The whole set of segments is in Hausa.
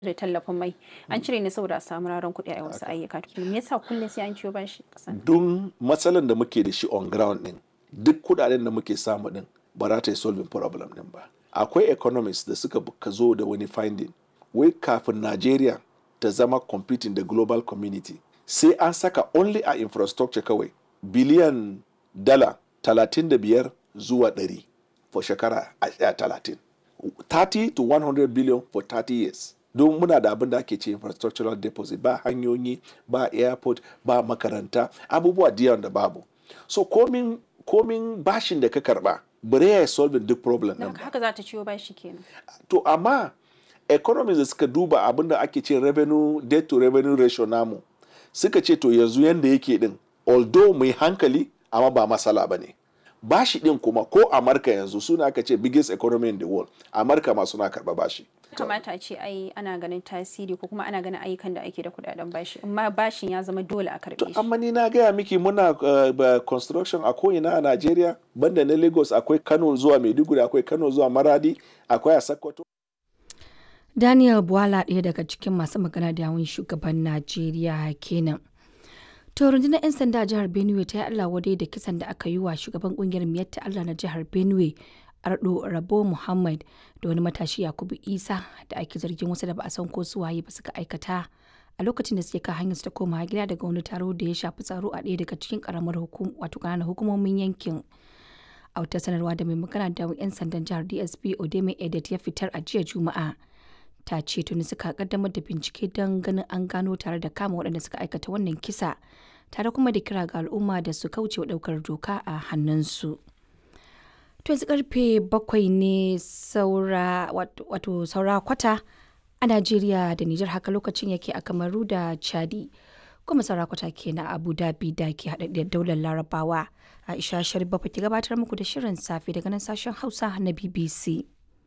da tallafin mai an cire ne saboda a samu raron kuɗi a wasu ayyuka to me yasa kullum sai an ciyo bashi kasan don matsalan da muke da shi on ground din duk kudaden da muke samu din ba za ta yi solving problem din ba akwai economists da suka ka zo da wani finding wai kafin Nigeria ta zama competing da global community sai an saka only a infrastructure kawai biliyan dala 35 zuwa 100 for shekara a- a 30 30 to 100 billion for 30 years don muna da abin da ake ce infrastructural deposit ba hanyoyi ba airport ba makaranta abubuwa da yawan da babu so komin komin bashin da ka karba bare ya solving duk problem da din haka haka za ta ciyo bashi kenan to amma economies da suka duba abin da ake ce revenue debt to revenue ratio namu suka ce to yanzu yanda yake din although mai hankali amma ba masala ba ne bashi din kuma ko amurka yanzu suna aka ce biggest economy in the world amurka ma suna karba bashi kamata a ce ai ana ganin tasiri ko kuma ana ganin ayyukan da ake da kudaden bashi amma bashin ya zama dole a karbe shi amma ni na gaya miki muna uh, ba- construction a ko'ina a Najeriya banda na Lagos akwai Kano zuwa Maiduguri akwai Kano zuwa Maradi akwai a Sokoto Daniel Bwala ɗaya daga cikin masu magana da yawun shugaban Najeriya kenan. To rundunar 'yan sanda a jihar Benue ta yi Allah wadai da kisan da aka yi wa shugaban kungiyar Miyatta Allah na jihar Benue Ardo Rabo Muhammad da wani matashi Yakubu Isa da ake zargin wasu da ba a san ko su waye ba suka aikata a lokacin da suke kan hanyar su ta koma gida daga wani taro da ya shafi tsaro a ɗaya daga cikin karamar hukum wato ƙananan hukumomin yankin. a wata sanarwa da mai magana da 'yan sandan jihar dsp odeme edet ya fitar a jiya juma'a ta ce tuni suka kaddamar da bincike don ganin an gano tare da kama waɗanda suka aikata wannan kisa tare kuma da kira ga al'umma da su kauce wa ɗaukar doka a hannunsu to yanzu karfe bakwai ne saura wat- wato saura kwata a najeriya da nijar haka lokacin yake a kamaru da chadi kuma saura kwata ke na abu dhabi da ke haɗaɗɗiyar daular larabawa aisha sharif bafa ke gabatar muku da shirin safe daga nan sashen hausa na bbc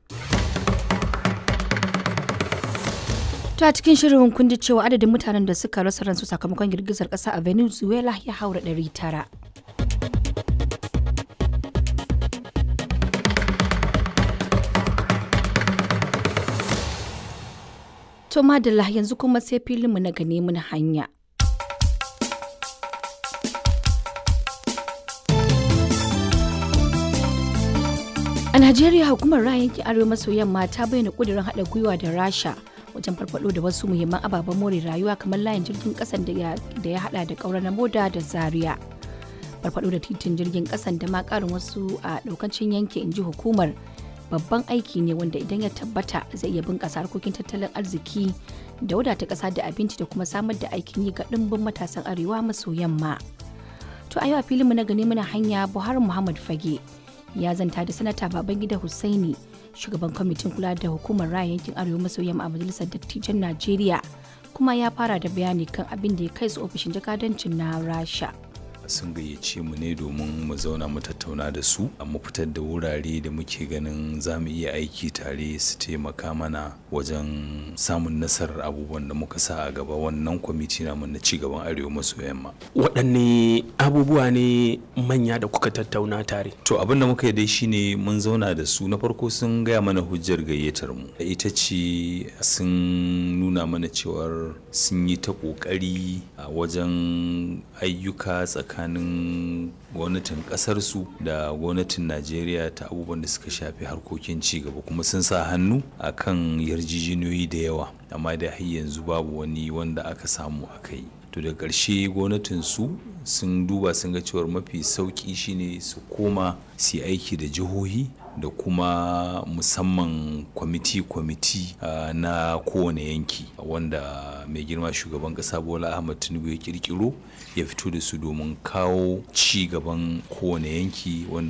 To a cikin shirin kun ji cewa adadin mutanen da suka rasa ransu sakamakon girgizar ƙasa a Venezuela ya haura 900. To madalla yanzu kuma sai filinmu na gane mun hanya. A Najeriya hukumar ra'ayin yankin Arewa maso yamma ta bayyana kudirin haɗa gwiwa da Rasha wajen farfado da wasu muhimman ababen more rayuwa kamar layin jirgin ƙasan da ya da ya haɗa da ƙaura na moda da Zaria. Farfado da titin jirgin ƙasan da ma ƙarin wasu a ɗaukancin yanki inji hukumar babban aiki ne wanda idan ya tabbata zai iya bunƙasa harkokin tattalin arziki da wadata ƙasa da abinci da kuma samar da aikin yi ga ɗimbin matasan arewa maso yamma. To a yau a filinmu na gani muna hanya Buhari Muhammad Fage ya zanta da sanata Babangida Hussaini shugaban kwamitin kula da hukumar raya yankin Arewa maso yamma a majalisar dattijan Najeriya kuma ya fara da bayani kan abin da ya kai su ofishin jakadancin na Rasha. sun gayyace mu ne domin mu zauna mu tattauna da su a mu fitar da wurare da muke ganin za mu iya aiki tare su taimaka mana wajen samun nasarar abubuwan da muka sa a gaba wannan kwamiti namu na ci gaban arewa maso yamma waɗanne abubuwa ne manya da kuka tattauna tare to abin da muka yi dai shine mun zauna da su na farko sun gaya mana hujjar gayyatar mu ita ce sun nuna mana cewar sun yi ta ƙoƙari a wajen ayyuka tsakanin gwamnatin ƙasarsu da gwamnatin najeriya ta abubuwan da suka shafi harkokin ci gaba kuma sun sa hannu a kan yarjejeniyoyi da yawa amma da har yanzu babu wani wanda aka samu aka yi to da ƙarshe gwamnatin su sun duba sun ga cewar mafi sauƙi shine su koma su yi aiki da jihohi da kuma musamman kwamiti-kwamiti uh, na kowane yanki wanda mai girma shugaban kasa bola ahmad tinubu ya kirkiro ya fito da su domin kawo ci gaban kowane yanki wanda